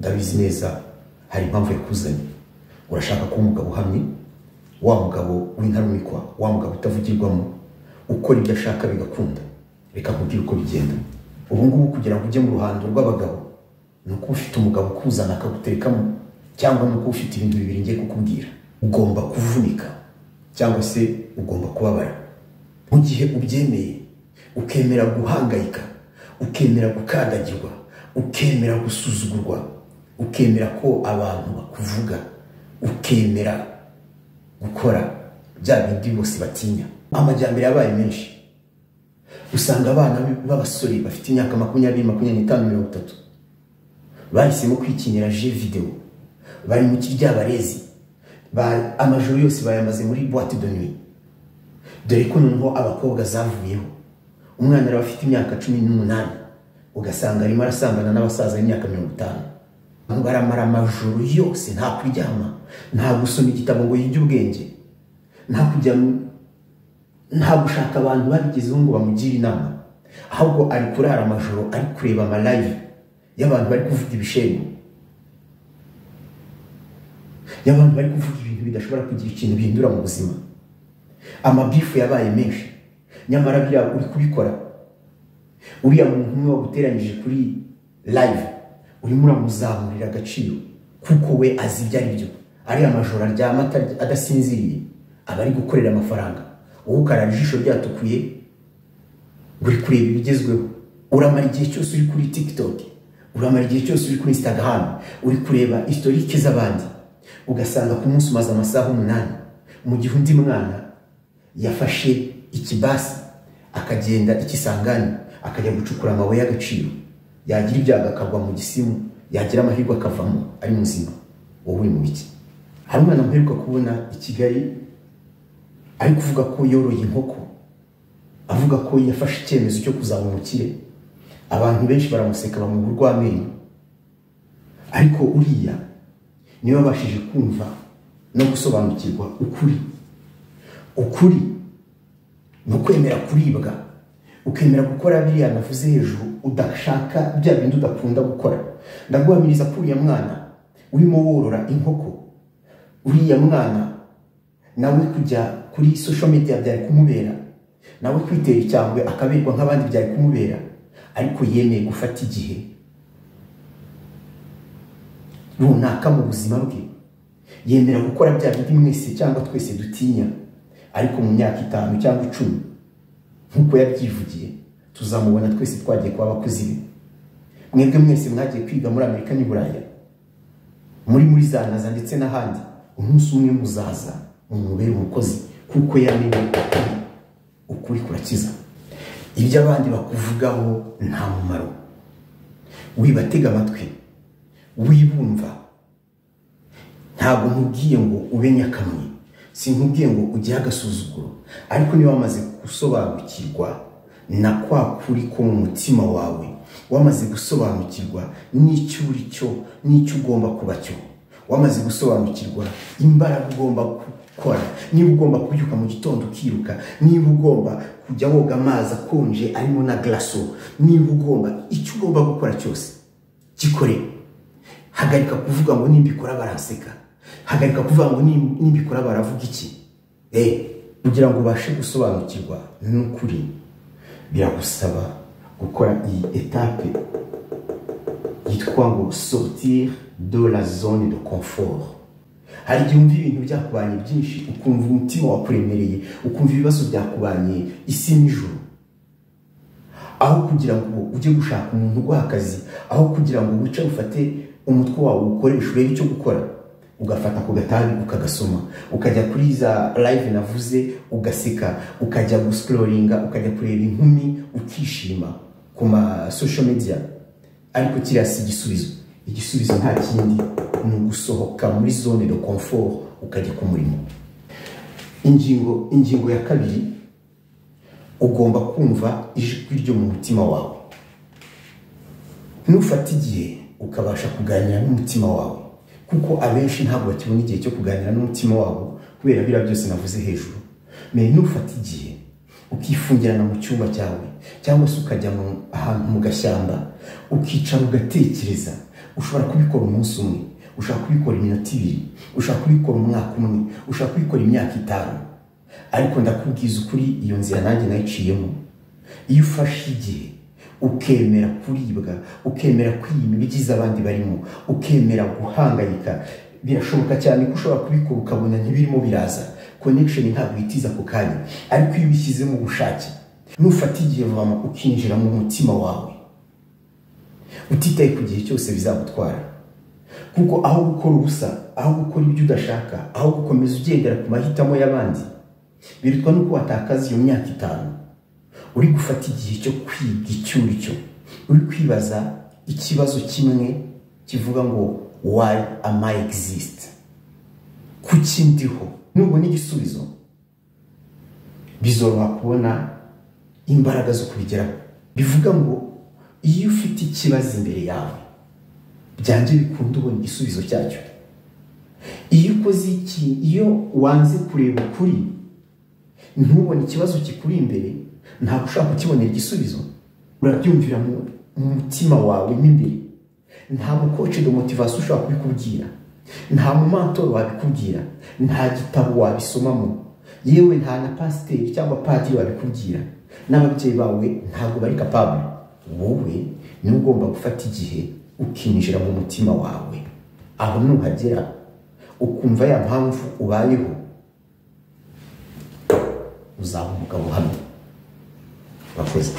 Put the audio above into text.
ndabizi neza hari impamvu yakuzanye urashaka kuba umugabo uhamye wa mugabo w'intarumikwa wa mugabo utavugirwamo ukora ibyo ashaka bigakunda reka nkubwire uko bigenda ubu ngubu kugira ngo ujye mu ruhando rw'abagabo ni uko ufite umugabo ukuzana akaguterekamo cyangwa ni uko ufite ibintu bibiri ngiye kukubwira ugomba kuvunika cyangwa se ugomba kubabara mu gihe ubyemeye ukemera guhangayika ukemera gukandagirwa ukemera gusuzugurwa ukemera ko abantu bakuvuga ukemera gukora bya bindi bose batinya amajyambere yabaye menshi usanga abana b'abasore bafite imyaka makumyabiri makumyabiri n'itanu mirongo itatu bahisemo kwikinira je videwo bari mu kiryabarezi amajoro yose bayamaze muri boite de nuit dore ko noneho abakobwa zavuyeho umwana araba afite imyaka cumi n'umunani ugasanga arimo arasambana n'abasaza b'imyaka mirongo itanu baramara amajoro yose nta kuryama nta gusoma igitabo ngo yige ubwenge nta kujya nta gushaka abantu babigezeho ngo bamugire inama ahubwo ari kurara amajoro ari kureba amalayive y'abantu bari kuvuga ibishembo y'abantu bari kuvuga ibintu bidashobora kugira ikintu bihindura mu buzima amabifu yabaye menshi nyamara biriya uri kubikora uriya muntu umwe waguteranyije kuri layive urimo uramuzamurira agaciro kuko we azi ibyo ari byo ariya majoro aryama adasinziriye aba ari gukorera amafaranga wowe ukarara ijisho ryatukuye ngo uri kureba ibigezweho uramara igihe cyose uri kuri tikitoki uramara igihe cyose uri kuri insitagaramu uri kureba isitorike z'abandi ugasanga ku munsi umaze amasaha umunani mu gihe undi mwana yafashe ikibasi akagenda ikisangani akajya gucukura amabuye y'agaciro yagira ibyago akagwa mu gisimu yagira amahirwe akavamo ari muzima wowe uri mu biki hari umwana muheruka kubona i kigali ari kuvuga ko yoroye inkoko avuga ko yafashe icyemezo cyo kuzaba umukire abantu benshi baramuseka bamuha urw'amenyo ariko uriya niwe wabashije kumva no gusobanukirwa ukuri ukuri ni ukwemera kuribwa ukemera gukora biriya navuze hejuru udashaka bya bindi udakunda gukora ndaguhamiriza ko uriya mwana urimo worora inkoko uriya mwana nawe kujya kuri social media byari kumubera nawe kwitera icyangwe akaberwa nk'abandi byari kumubera ariko yemeye gufata igihe runaka mu buzima bwe yemera gukora bya bindi mwese cyangwa twese dutinya ariko mu myaka itanu cyangwa icumi nk'uko yabyivugiye tuzamubona twese twagiye kuba abakozi be mwebwe mwese mwagiye kwiga muri amerika n'i buraya muri muri za naza ndetse n'ahandi umunsi umwe muzaza umubere umukozi kuko yamenye ukuri ukuri kurakiza ibyo abandi bakuvugaho nta mumaro wibatega amatwi wibumva ntabwo nkubwiye ngo ube nyakamwe sinkubwiye ngo ugire agasuzuguro ariko niba wamaze gusobanukirwa na kwa kuri ko mu mutima wawe wamaze gusobanukirwa n'icyo uri cyo n'icyo ugomba kuba cyo wamaze gusobanukirwa imbaraga ugomba gukora niba ugomba kubyuka mu gitondo ukiruka niba ugomba kujya woga amazi akonje arimo na garaso niba ugomba icyo ugomba gukora cyose gikore hagarika kuvuga ngo nimba ikora baraseka hagarika kuvuga ngo nimba ikora baravuga iki kugira ngo ubashe gusobanukirwa n'ukuri biragusaba gukora iyi etape yitwa ngo sortir de la zone de confort hari igihe wumva ibintu byakubanye byinshi ukumva umutima wakuremereye ukumva ibibazo byakubanye isi n'ijoro aho kugira ngo ujye gushaka umuntu uguha akazi aho kugira ngo wice ufate umutwe wawe uwukoreshe urebe icyo gukora ugafata ku gatabi ukagasoma ukajya kuri za live navuze ugaseka ukajya gusikororinga ukajya kureba inkumi ukishima ku ma social media ariko kiriya si igisubizo igisubizo nta kindi ni ugusohoka muri zone de confort ukajya ku murimo ingingo ingingo ya kabiri ugomba kumva ijwi ryo mu mutima wawe nufata igihe ukabasha kuganira n'umutima wawe kuko abenshi ntabwo bakibona igihe cyo kuganira n'umutima wabo kubera biriya byose navuze hejuru mbere nufata igihe ukifungirana mu cyumba cyawe cyangwa se ukajya ahantu mu gashyamba ukicara ugatekereza ushobora kubikora umunsi umwe ushobora kubikora iminota ibiri ushobora kubikora umwaka umwe ushobora kubikora imyaka itanu ariko ndakubwiza ukuri iyo nzira nanjye nayiciyemo iyo ufashe igihe ukemera kuribwa ukemera kwiyima ibigize abandi barimo ukemera guhangayika birashoboka cyane ko ushobora kubikora ukabona ntibirimo biraza konekisheni ntabwo itiza ako kanya ariko iyo ubishyizemo ubushake nufata igihe vuba ukinjira mu mutima wawe utitaye ku gihe cyose bizagutwara kuko aho gukora ubusa aho gukora ibyo udashaka aho gukomeza ugendera ku mahitamo y'abandi birutwa nuko watakaza iyo myaka itanu uri gufata igihe cyo kwiga icyo uri cyo uri kwibaza ikibazo kimwe kivuga ngo wayi amayi egisisite kuki ndiho nubwo n'igisubizo bizoroha kubona imbaraga zo kubigeraho bivuga ngo iyo ufite ikibazo imbere yawe byanjye bikunda ubona igisubizo cyacyo iyo ukoze iki iyo wanze kureba ukuri ntubone ikibazo kikuri imbere ntabwo ushaka kukibonera igisubizo urabyumvira mu mutima wawe mo imbere nta mukoce de motivasiyo ushobora kubikubwira nta mumantoro wabikubwira nta gitabo wabisomamo yewe nta na pasiteri cyangwa padiri wabikubwira n'ababyeyi bawe ntabwo bari kapabure wowe niwe ugomba gufata igihe ukinjira mu mutima wawe aho nuhagera ukumva ya mpamvu ubayeho uzaba umugabo uhamye urakoze